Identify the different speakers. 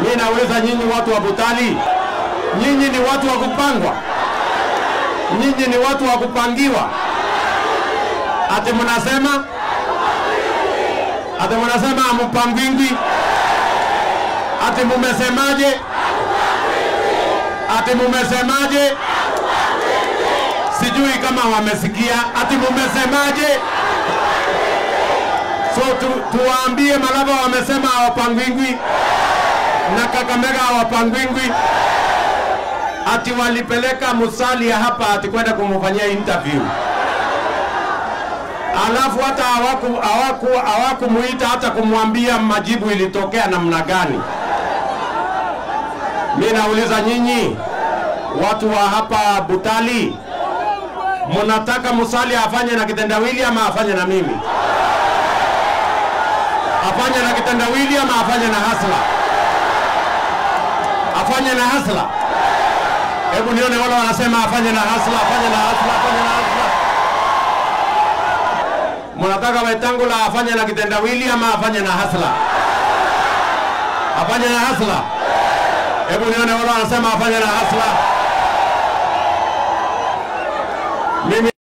Speaker 1: Mimi nauliza nyinyi watu wa Butali, nyinyi ni watu wa kupangwa? Nyinyi ni watu wa kupangiwa? Ati mnasema ati mnasema hampangwingwi? Ati mumesemaje? Ati mumesemaje? Sijui kama wamesikia. Ati mumesemaje? So tu, tuwaambie Malava wamesema hawapangwingwi na Kakamega hawapangwingwi, ati walipeleka Musalia hapa ati kwenda kumfanyia interview, alafu hata hawaku hawaku hawakumuita hata kumwambia majibu ilitokea namna gani. Mimi nauliza nyinyi watu wa hapa Butali, mnataka Musalia afanye na kitendawili ama afanye na mimi? Afanye na kitendawili ama afanye na hasla? Afanye na hasla? Hebu nione wale wanasema afanye na hasla, afanye na hasla, afanye na hasla. Mnataka Wetangula afanye na kitendawili ama afanye na hasla? Afanye na hasla? Hebu nione wale wanasema afanye na hasla. Mimi